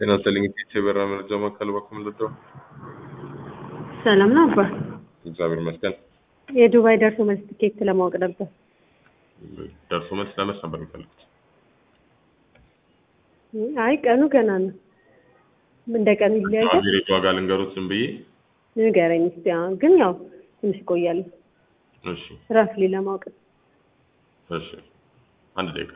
ጤና ይስጥልኝ ኢትዮ የበራ መረጃ ማዕከል በኩል ልደው ሰላም ነው አባ። እግዚአብሔር ይመስገን። የዱባይ ደርሶ መልስ ትኬት ለማወቅ ነበር። ደርሶ መልስ ለመች ነበር የሚፈልጉት? አይ ቀኑ ገና ነው። እንደ ቀኑ ይለያያል። አገሬቱ ዋጋ ልንገሩት ዝም ብዬ። ንገረኝ እስኪ። አሁን ግን ያው ትንሽ ይቆያል። እሺ ራፍሊ ለማወቅ እሺ፣ አንድ ደቂቃ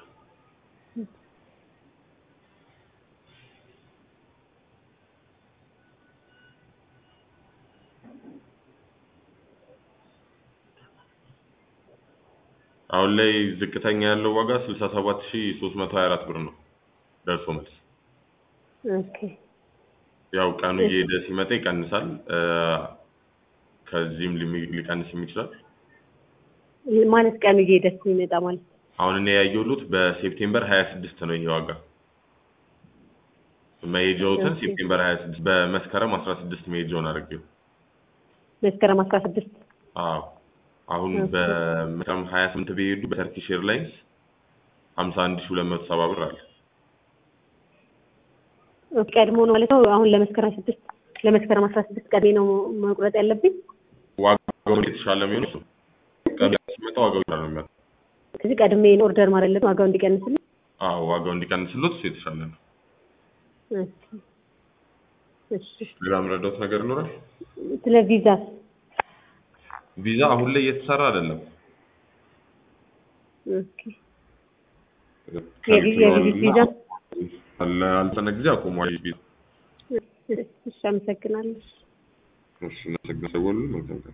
አሁን ላይ ዝቅተኛ ያለው ዋጋ 67324 ብር ነው ደርሶ መልስ። ኦኬ ያው ቀኑ እየሄደ ሲመጣ ይቀንሳል። እ፣ ከዚህም ሊሚ- ሊቀንስም ይችላል። ማለት ቀኑ እየሄደ ሲመጣ ማለት አሁን እኔ ያየሁት በሴፕቴምበር 26 ነው ይሄ ዋጋ። መሄጃዎትን ኦኬ። ሴፕቴምበር 26 በመስከረም 16 መሄጃውን አድርጌው። መስከረም አስራ ስድስት አዎ አሁን ኦኬ። በመስከረም 28 ቢሄዱ በተርኪሽ ኤርላይንስ 51270 ብር አለ። ቀድሞ ነው ማለት ነው። አሁን ለመስከረም ስድስት ለመስከረም አስራ ስድስት ቀድሜ ነው መቁረጥ ያለብኝ። ዋጋው የተሻለ የሚሆነው እሱ ቀኑ ሲመጣ ዋጋው የተሻለ ነው የሚሆነው። ከዚህ ቀድሜ ኦርደር ማድረግ አለብኝ ዋጋው እንዲቀንስልኝ። አዎ ዋጋው እንዲቀንስሎት እሱ የተሻለ ነው። ኦኬ። እሺ ሌላ የምረዳውት ነገር ይኖራል? ስለ ቪዛ ቪዛ አሁን ላይ እየተሰራ አይደለም። ኦኬ የቪ- የቪዚት ቪዛ ላልተወሰነ ጊዜ አቁሟል። ቪዛ እሺ አመሰግናለሁ። እሺ፣ እናመሰግናለን። መልካም ቀን